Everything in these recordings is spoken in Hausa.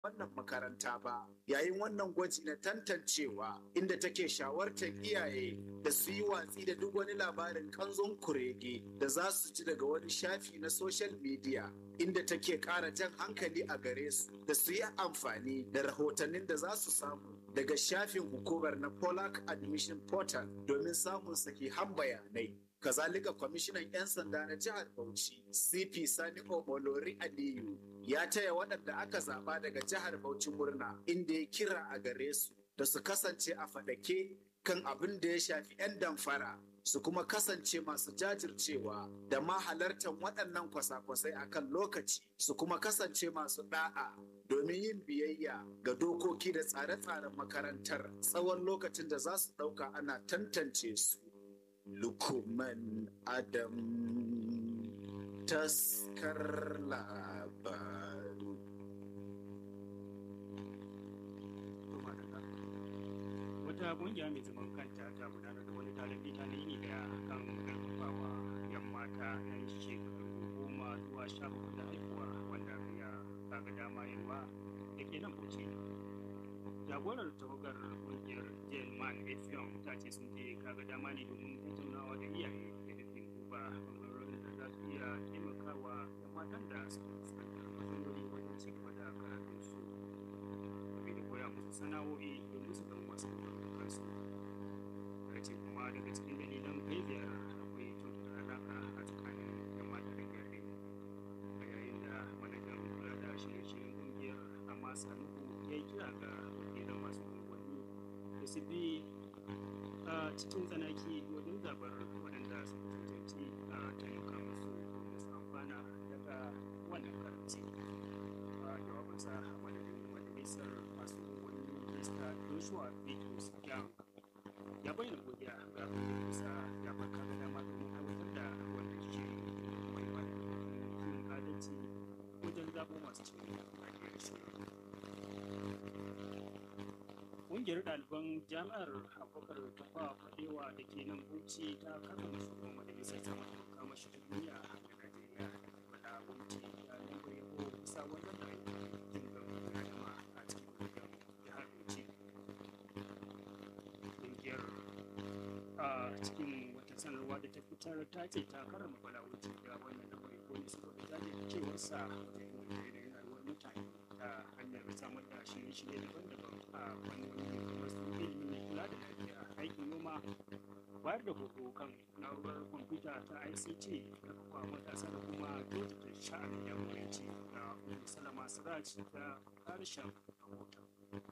wannan makaranta ba yayin wannan gwaji na tantancewa inda take shawartar iyaye da su yi watsi da duk wani labarin kanzon kurege da za su ji daga wani shafi na social media inda take ƙara jan hankali a gare su da su yi amfani da rahotannin da za su samu daga shafin hukumar na Polak Admission Portal domin samun sahihan bayanai. Kazalika kwamishinan 'yan sanda na jihar Bauchi, CP Sani Omolori Aliyu, ya taya waɗanda aka zaɓa daga jihar Bauchi murna inda ya kira a gare su da su kasance a faɗake kan abin da ya shafi 'yan damfara su kuma kasance masu jajircewa da ma halartar waɗannan kwasa-kwasai a kan lokaci su kuma kasance masu ɗa'a domin yin biyayya ga dokoki da tsare-tsaren makarantar tsawon lokacin da za su ɗauka ana tantance su. Lukuman Adam taskar labaru. Wata ƙungiya mai zaman kanta ta gudanar da wani taron bita na yini daya kan karfafawa yan mata yan shekaru goma zuwa sha bakwai da haihuwa wanda ya kaga dama yawa da ke nan bauchi. jagorar tawagar kungiyar jen man efion ta ce sun je kaga dama ne domin tattaunawa da iyaye da nufin duba bangarorin da za su iya taimakawa da matan da suke fuskantar matsaloli wajen ci gaba da karatun su game da koya musu sana'o'i domin su dan wasu kansu ta ce kuma daga cikin dalilan kai ziyara akwai kyautata alaƙa a tsakanin yan mata da iyaye a yayin da manajan kula da shirye-shiryen kungiyar amma sanuku ya yi kira ga wakilan masu unguwanni da su bi a cikin tsanaki wajen zabar waɗanda su cancanci a taimaka musu domin su amfana daga wannan karanci a jawabinsa a madadin majalisar masu unguwanni minista joshua bitrus young ya bayyana godiya ga kungiyarsa ya barka da dama domin aiwatar da wannan shiri mai wani yin adalci wajen zaɓo masu cikin lafiyar shiri Ƙungiyar ɗaliban jami'ar Abubakar Tafa Fadewa da ke nan Bauchi ta karɓar shugaban majalisar sama da kama shi ta duniya a Najeriya wadda Bauchi ya lambar yabo bisa wannan da jin gaban adama a cikin wajen jihar Bauchi. Ƙungiyar a cikin wata sanarwa da ta fitar ta ce ta karrama balawuci da wannan lambar yabo ne saboda jajircewarsa wajen yin rayuwar mutane ta hanyar samar da shirye-shirye daban-daban a fannoni kamar su ilimi kula da lafiya aikin noma bayar da horo kan na'urar kwamfuta ta ict da kuma matasa da kuma kyautata sha'anin jagoranci da salama siraj da harshen rahoton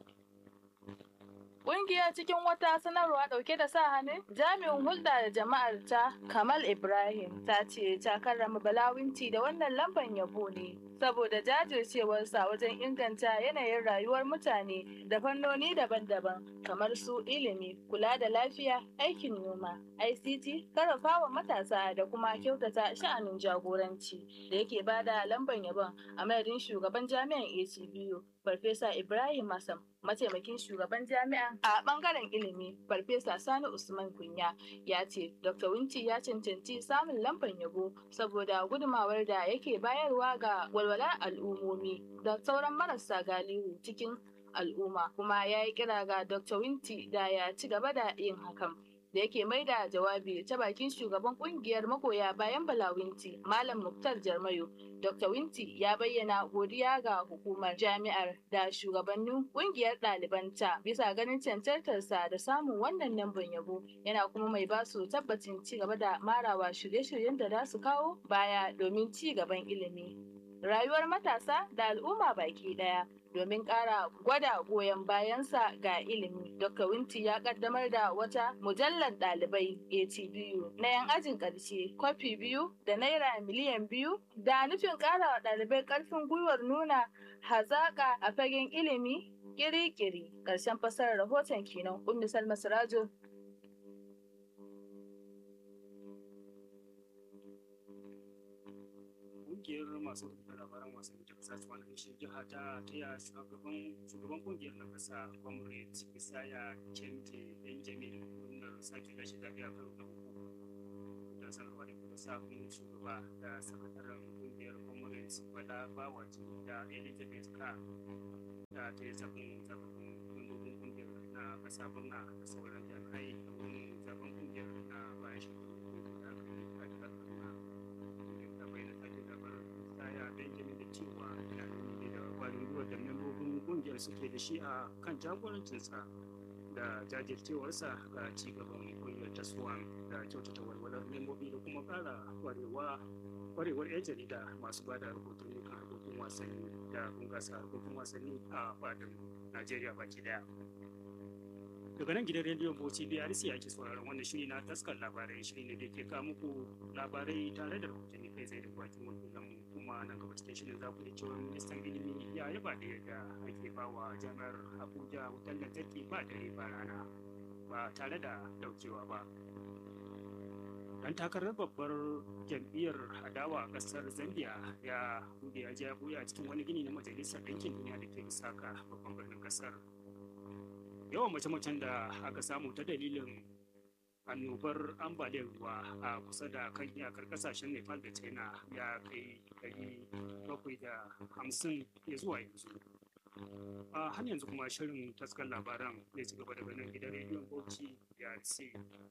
Ƙungiya cikin wata sanarwa ɗauke da sa hannun jami'in hulɗa da jama'ar ta Kamal Ibrahim ta ce ta karrama balawinci da wannan lamban yabo ne saboda jajircewarsa wajen inganta yanayin rayuwar mutane da fannoni daban-daban kamar su ilimi, kula da lafiya, aikin noma, ICT, karfafawa matasa da kuma kyautata sha'anin jagoranci da yake bada lamban yabon a madadin shugaban jami'an ACBU Farfesa Ibrahim Masam, mataimakin shugaban jami'a a bangaren ilimi, Farfesa Sani Usman Kunya ya ce Dr. Winti ya cancanci samun lamban yabo saboda gudumawar da yake bayarwa ga walwalar al'ummomi da sauran marasa galihu cikin al'umma kuma ya yi kira ga Dr. Winti da ya ci gaba da yin hakan. da yake mai da jawabi ta bakin shugaban kungiyar magoya bayan balawinti malam muktar jarmayo dr winti ya bayyana godiya ga hukumar jami'ar da shugabannin kungiyar ɗalibanta bisa ganin cancantarsa da samun wannan lambar yabo yana kuma mai basu tabbacin ci gaba da marawa shirye-shiryen da za su kawo baya domin ci gaban ilimi rayuwar matasa da al'umma baki ɗaya domin ƙara gwada goyon bayansa ga ilimi. Dr. Winti ya kaddamar da wata mujallar ɗalibai ATBU na 'yan ajin ƙarshe kwafi biyu da naira miliyan biyu da nufin ƙara wa ɗalibai ƙarfin gwiwar nuna hazaƙa a fagen ilimi ƙiri-ƙiri. Ƙarshen fasarar rahoton kenan Ummi Salma Sirajo kungiyar masu rubuta labaran wasanni ta kasa ta wani shi jiha ta taya shugaban shugaban kungiyar na kasa comrade isaya kente benjamin murnar sake gashi zaɓe a karo na uku da sanarwa da kuma sabon shugaba da sakataren kungiyar comrade bala bawaji da elizabeth ka ta zaɓen zaɓen membobin ƙungiyar na ƙasa birna da sauran jami'ai domin zaɓen ƙungiyar na bayan shekaru da aka yi a jihar kaduna ƙungiyar ta bayyana sake zaɓar tsaya benjamin da cewa yana nuni da ƙwarin gwiwa da membobin ƙungiyar suke da shi a kan jagorancinsa da jajircewarsa ga cigaban ƙungiyar ta swan da kyautata walwalar membobi da kuma ƙara ƙwarewa kwarewar 'yan jarida masu ba da rahotanni kan harkokin wasanni da bunƙasa harkokin wasanni a fadin najeriya baki daya daga nan gidan rediyon bauchi brc ake sauraron wannan shiri na taskar labarai shiri ne da ke kawo muku labarai tare da rahotanni kai tsaye da bakin wakilan kuma nan gaba cikin shirin za ku iya cewa ministan ilimi ya yaba da yadda ake ba wa jami'ar abuja wutar lantarki ba dare ba rana ba tare da daukewa ba dan takarar babbar jam'iyyar adawa a kasar zambia ya bude ya ja buya cikin wani gini na majalisar ɗinkin duniya da ke lusaka babban birnin kasar yawan mace-macen da aka samu ta dalilin annobar ambaliyar ruwa a kusa da kan iyakar kasashen nepal da china ya kai ɗari bakwai da hamsin ya zuwa yanzu a har yanzu kuma shirin taskar labaran zai ci gaba daga nan gidan rediyon bauchi ya ce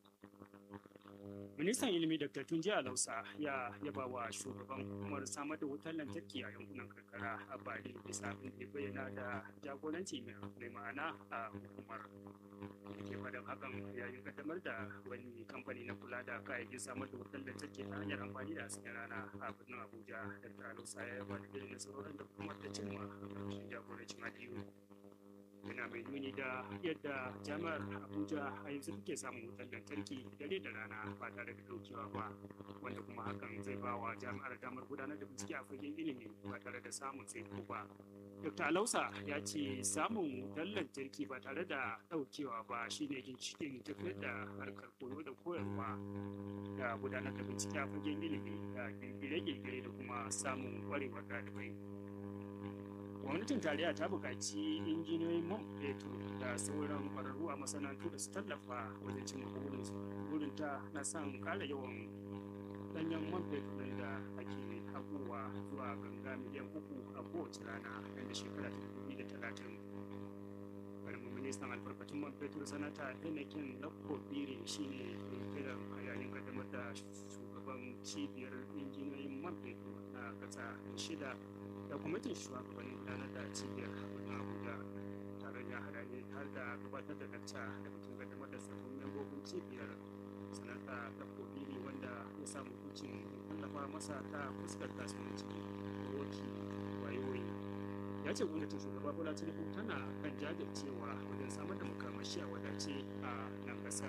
ministan ilimi dr tunji alausa ya yaba wa shugaban hukumar samar da wutar lantarki a yankunan karkara a bali bisa abin da bayyana da jagoranci mai ma'ana a hukumar ke faɗin hakan yayin kaddamar da wani kamfani na kula da kayayyakin samar da wutar lantarki ta hanyar amfani da hasken rana a birnin abuja dr alausa ya yaba da irin nasarorin da hukumar ta cimma a ƙarshen jagorancin aliyu yana mai nuni da yadda jami'ar abuja a yanzu take samun wutar lantarki dare da rana ba tare da daukewa ba wanda kuma hakan zai ba wa jami'ar damar gudanar da bincike a fagen ilimi ba tare da samun tsaiko ba dr alausa ya ce samun wutar lantarki ba tare da daukewa ba shine ginshikin tafiyar da harkar koyo da koyarwa da gudanar da bincike a fagen ilimi da kirkire-kirkire da kuma samun kwarewar ɗalibai gwamnatin tarayya ta buƙaci injiniyoyin man fetur da sauran ƙwararru a masana'antu da su tallafa wajen cimma burinta na son ƙara yawan ɗanyen man fetur ɗin da ake haƙowa zuwa ganga miliyan uku a kowace rana nan da shekara ta dubu da talatin ƙaramin ministan albarkatun man fetur sanata enekin lakko bire shine kiran a yayin kaddamar da shugaban cibiyar injiniyoyin man fetur na ƙasa shida da kwamitin shugabannin gudanar da cibiyar na abuja taron ya hada ne har da gabatar da lacca da bikin kaddamar da sabbin membobin cibiyar sanata ta kobiri wanda ya samu hukuncin tallafa masa ta fuskar kasuwanci roki wayoyi ya ce gwamnatin shugaba bola tinubu tana kan jajircewa wajen samar da makamashi a wadace a nan kasar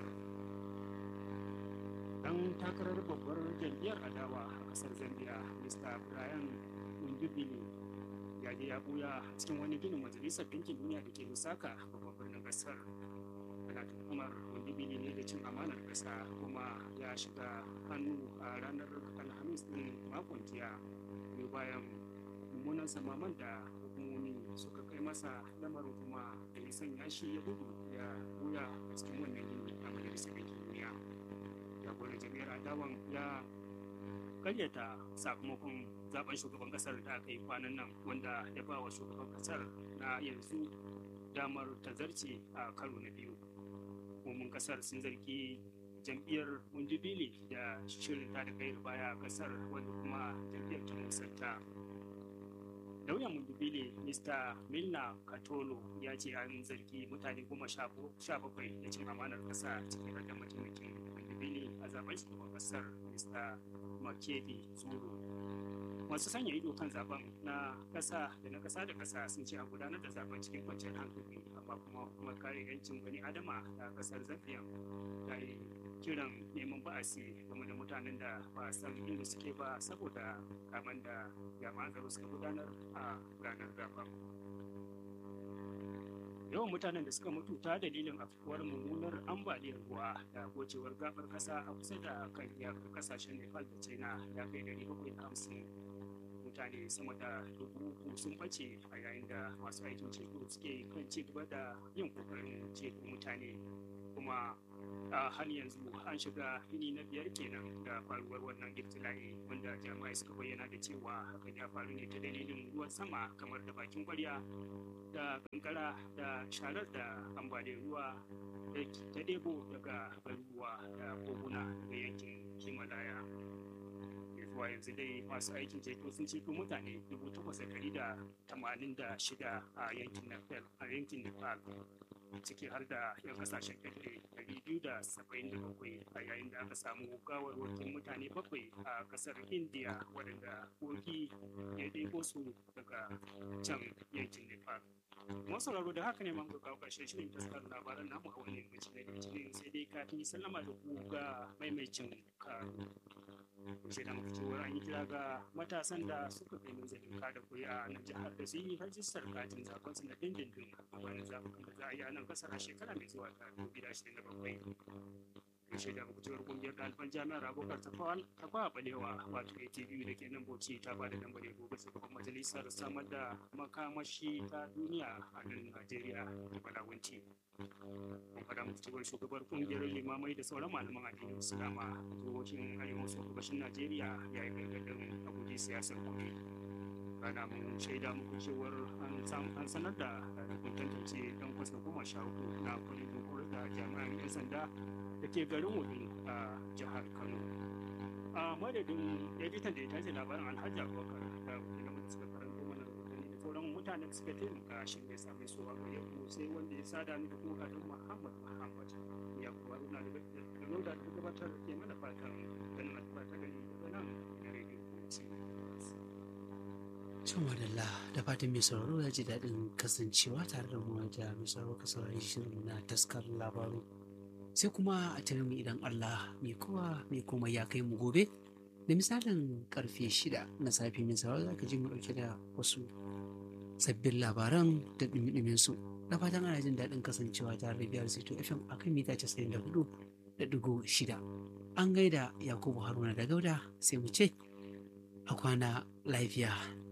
dan takarar babbar jam'iyyar adawa a kasar zambia mr brian Ndubili ya je ya buya cikin wani ginin majalisar ɗinkin duniya da ke Lusaka babban birnin ƙasar. Ana tuhumar Ndubili ne da cin amanar ƙasa kuma ya shiga hannu a ranar Alhamis ɗin makon jiya ne bayan mummunan samaman da hukumomi suka kai masa lamarin kuma da ya sanya shi ya gudu ya buya cikin wannan gini a majalisar ɗinkin duniya. Jagoran jami'ar adawan ya karyata sakamakon zaben shugaban kasar da aka yi kwanan nan wanda ya ba wa shugaban kasar na yanzu damar tazarce a karo na biyu hukumomin kasar sun zargi jam'iyyar wundubili da shirin ta da kai baya a kasar wanda kuma jam'iyyar ta musanta lauyan wundubili mr milna katolo ya ce an zargi mutane goma sha bakwai da cin amanar kasa cikin da mataimakin wundubili a zaben shugaban kasar mr makedi zuru masu sanya ido kan zaben na kasa da na kasa da kasa sun ce a gudanar da zaben cikin kwanciyar hankali amma kuma kuma kare yancin bani adama da kasar zambiya ta yi kiran neman ba'asi game da mutanen da ba a san inda suke ba saboda kaman da jami'an tsaro suka gudanar a ranar zaben yawan mutanen da suka mutu ta dalilin afkuwar mummunar ambaliyar ruwa da gocewar gabar kasa a kusa da kan iyakar kasashen nepal da china ya kai 750 mutane sama da dubu uku sun bace a yayin da masu aikin ceto suke kan ci gaba da yin kokarin ceto mutane kuma a har yanzu an shiga yini na biyar kenan da faruwar wannan ibtila'i wanda jami'ai suka bayyana da cewa hakan ya faru ne ta dalilin ruwan sama kamar da bakin kwarya da kankara da sharar da ambaliyar ruwa da ta debo daga garuruwa da koguna daga yankin himalaya zuwa yanzu dai masu aikin ceto sun ceto mutane dubu takwas da tamanin da shida a yankin nepal a yankin nepal ciki har da 'yan kasashen ƙetare 277 a yayin da aka samu gawarwakin mutane bakwai a kasar india waɗanda kogi ya ɗebo su daga can yankin nepal masu sauraro da haka ne man ga kawo ƙarshen shirin taskar labaran namu a wani yankin da litinin sai dai kafin sallama da ku ga maimaicin karo sai da muka cewar an yi kira ga matasan da suka kai nazarin kada kuri'a na jihar da su yi rajistar katin zaben su na dindindin a bayan zaɓukan da za a yi a nan kasar a shekara mai zuwa ta dubu da ashirin da bakwai karshe da muka cewar kungiyar ɗaliban jami'ar abokar ta kwa balewa wato atbu da ke nan bauchi ta ba da lambar yabo ga shugaban majalisar samar da makamashi ta duniya a nan najeriya da balawanci mun faɗa muku cewar shugabar kungiyar limamai da sauran malaman addinin islama jihohin arewa maso gabashin najeriya ya yi gargaɗin abuji siyasar kuɗi rana mun shaida muku cewar an sanar da kun tantance dan kwasa goma sha uku na kwalejin horar da jami'an 'yan sanda da ke garin wudin a jihar kano a madadin editan da ya tace labarin alhaji abubakar da kuma da suka karanto mana rahotanni da sauran mutanen suka taimaka shi ne same su a gare ku sai wanda ya sada ni da kuma gadon muhammad muhammad ya kuma runa da da da gabatar ke mana fatan ganin alfa ta gani daga nan da rediyo Cin wadalla da fatan mai sauraro ya ji daɗin kasancewa tare da mu da mai sauraro ka saurari shirin na taskar labaru. Sai kuma a tare mu idan Allah mai kowa mai komai ya kai mu gobe da misalin karfe shida na safe mai sauraro za ka ji mu ɗauke da wasu sabbin labaran da ɗumi su. Da fatan ana jin daɗin kasancewa tare da biyar Sito FM a kan mita casa'in da hudu da ɗigo shida. An gaida Yakubu Haruna da Gauda sai mu ce a kwana lafiya.